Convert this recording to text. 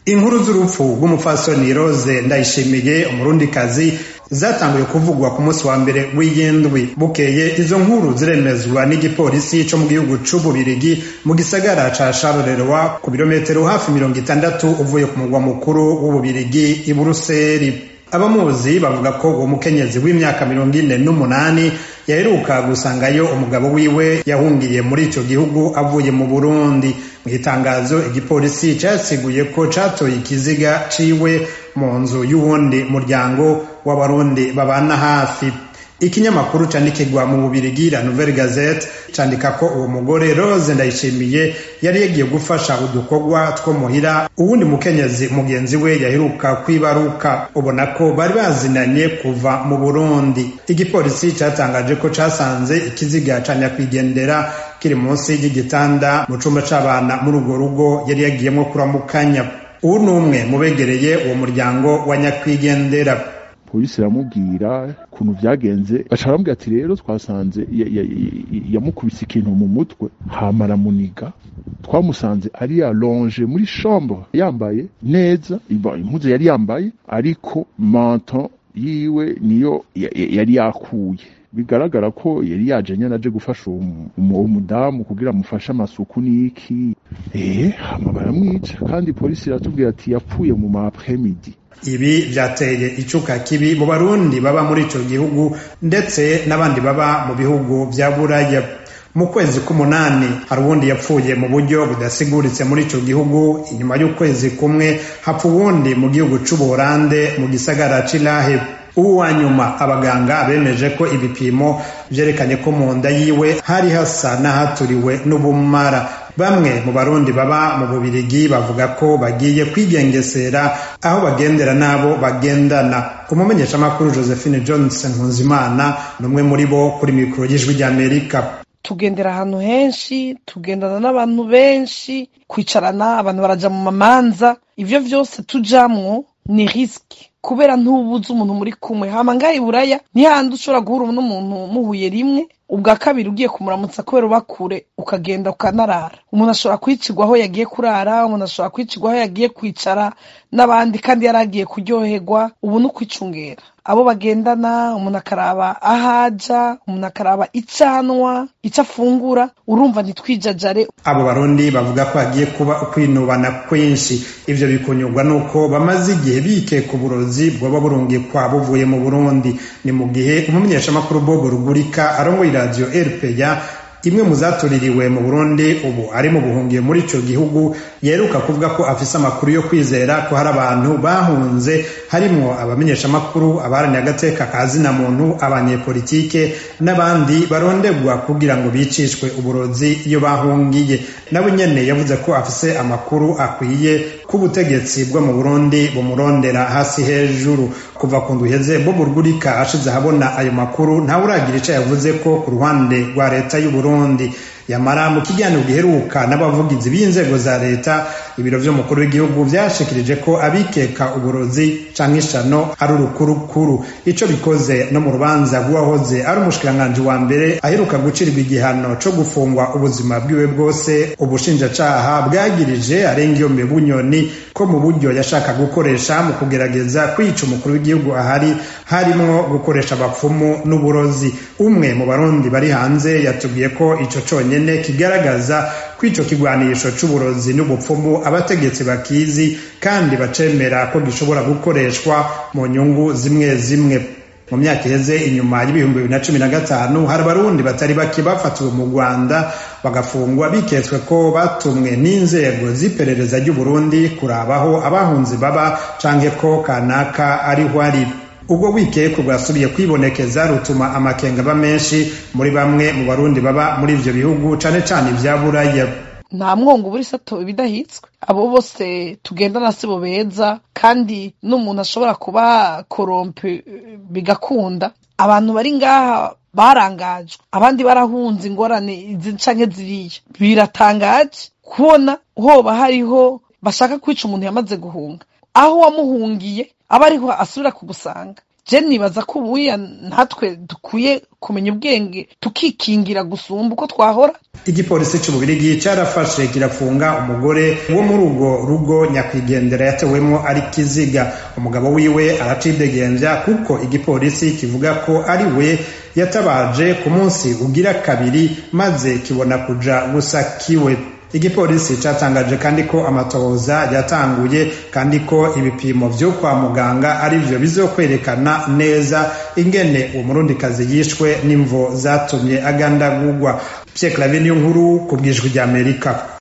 inkuru z'urupfu rw'umupfasoni rose ndayishimiye umurundikazi zatanguye kuvugwa ku munsi wa mbere w'iyindwi bukeye izo nkuru ziremezwa n'igipolisi co mu gihugu c'ububirigi mu gisagara ca charleroi ku birometero hafi mirongo itandatu uvuye ku mugwa mukuru w'ububirigi i buruseli abamuzi bavuga ko uwo mukenyezi w'imyaka mirongo ine n'umunani yaheruka gusangayo umugabo wiwe yahungiye muri ico gihugu avuye mu burundi mu itangazo igipolisi casiguye ko catoye ikiziga ciwe mu nzu y'uwundi muryango w'abarundi babana hafi ikinyamakuru candikirwa mu bubirigi la nouvelle gazette candika ko uwo mugore rose ndayishimiye yari yagiye gufasha udukorwa two muhira uwundi mukenyezi mugenzi we yaheruka kwibaruka ubona ko bari bazinanye kuva mu burundi igipolisi catangaje ko casanze ikiziga ca nyakwigendera kiri munsi y'igitanda mu cumba c'abana muri urwo rugo yari yagiyemwo kuramukanya uwu ni umwe mu begereye uwo muryango wa nyakwigendera polisi iramubwira ukuntu byagenze baca baramubwira ati rero twasanze yamukubise ikintu mu mutwe hama aramuniga twamusanze ari alonge muri chambre yambaye neza impuzu yari yambaye ariko manton yiwe niyo yari yakuye bigaragara ko yari yaje nyine aje gufasha uwo mudamu kugira amufashe amasuku n'iki eh hama baramwica kandi polisi iratubwira ati yapfuye mu ma après-midi ibi vyateye icuka kibi mu barundi baba muri ico gihugu ndetse n'abandi baba mu bihugu vya buraya mu kwezi k'umunani hari uwundi yapfuye mu buryo budasiguritse muri ico gihugu inyuma y'ukwezi kumwe hapfa uwundi mu gihugu c'ubuholande mu gisagara c'irahe ubu wa nyuma abaganga bemeje ko ibipimo vyerekanye ko mu nda yiwe hari hasa n'ahaturiwe n'ubumara bamwe mu barundi baba mu bubirigi bavuga ko bagiye kwigengesera aho bagendera n'abo bagendana umumenyeshamakuru josephine johnson nkuzimana ni umwe muri bo kuri mikoro y'ijwi ry'amerika tugendera ahantu henshi tugendana n'abantu benshi kwicarana abantu baraja mu mamanza ivyo vyose tujamwo ni risiki kubera ntubuze umuntu muri kumwe hama ngaha iburaya ntihandi ushobora guhura n'umuntu muhuye rimwe ubwa kabiri ugiye kumuramutsa kubera uba kure ukagenda ukanarara umuntu ashobora kwicirwa aho yagiye kurara umuntu ashobora kwicirwa aho yagiye kwicara n'abandi kandi yari agiye kuryoherwa ubu ni ukwicungera abo bagendana umuntu akaraba aho aja umuntu akaraba icyo anywa icyo afungura urumva ntitwijajare abo barundi bavuga ko hagiye kuba ukwinubana kwinshi ivyo bikunyurwa nuko bamaze igihe bikeka uburozi bwoba burungikwa buvuye mu burundi ni mu gihe umumenyeshamakuru bobo rugurika arongoye iradiyo rpa imwe mu zatuririwe mu burundi ubu ari mu buhungiye muri ico gihugu yeruka kuvuga ko afise amakuru yo kwizera ko hari abantu bahunze harimwo abamenyeshamakuru abaharaniye agateka ka zina muntu abanyepolitike n'abandi barondegwa kugira ngo bicishwe uburozi iyo bahungiye nawe nyene yavuze ko afise amakuru akwiye k'ubutegetsi bwo mu burundi bumurondera hasi hejuru kuva ku nduheze bobo rugurika ashize ahabona ayo makuru ntawe uragira ico yavuze ko ku ruhande rwa leta y'uburundi yamara mu kiganiro giheruka n'abavugizi b'inzego za leta ibiro vy'umukuru w'igihugu vyashikirije ko abikeka uburozi canke ishano ari urukurukuru ico bikoze no mu rubanza rw'uwahoze ari umushikiranganji wa mbere aheruka gucirirwa igihano co gufungwa ubuzima bwiwe bwose ubushinjacaha bwagirije arengiyombe bunyoni ko mu buryo yashaka gukoresha mu kugerageza kwica umukuru w'igihugu ahari harimwo gukoresha abapfumu n'uburozi umwe mu barundi bari hanze yatubwiye ko ico conye nyene kigaragaza ko ico kigwanisho c'uburozi n'ubupfumu abategetsi bakizi kandi bacemera ko gishobora gukoreshwa mu nyungu zimwe zimwe mu myaka iheze inyuma y'ibihumbi bibiri na cumi na gatanu hari abarundi batari bake bafatiwe mu rwanda bagafungwa biketswe ko batumwe n'inzego z'iperereza ry'uburundi kurabaho abahunzi baba canke ko kanaka ariho ari ubwo wikeko bwasubiye kwibonekeza rutuma amakenga aba menshi muri bamwe mu barundi baba muri ivyo bihugu cane cane ivya buraya nta mwongo ubura isato ibidahitswe abo bose tugendana sibo beza kandi n'umuntu ashobora kuba korompe bigakunda abantu bari ngaha barangajwe abandi barahunze ingorane izi canke ziriya biratangaje kubona hoba hariho bashaka kwica umuntu yamaze guhunga aho wamuhungiye aba ariho asubira kugusanga je nibaza ko ubuya natwe dukwiye kumenya ubwenge tukikingira gusumba uko twahora igipolisi c'ububirigi carafashe kirafunga umugore wo muri urwo rugo nyakwigendera yatewemwo ari kiziga umugabo wiwe aracidegemvya kuko igipolisi kivuga ko ari we yatabaje ku munsi ugira kabiri maze kibona kuja gusa kiwe igipolisi catangaje kandi ko amatohoza yatanguye kandi ko ibipimo vyo kwa muganga ari vyo bizokwerekana neza ingene uwo murundikazi yishwe n'imvo zatumye agandagurwa Pierre Claver niyo nkuru ku bwijwi ry'Amerika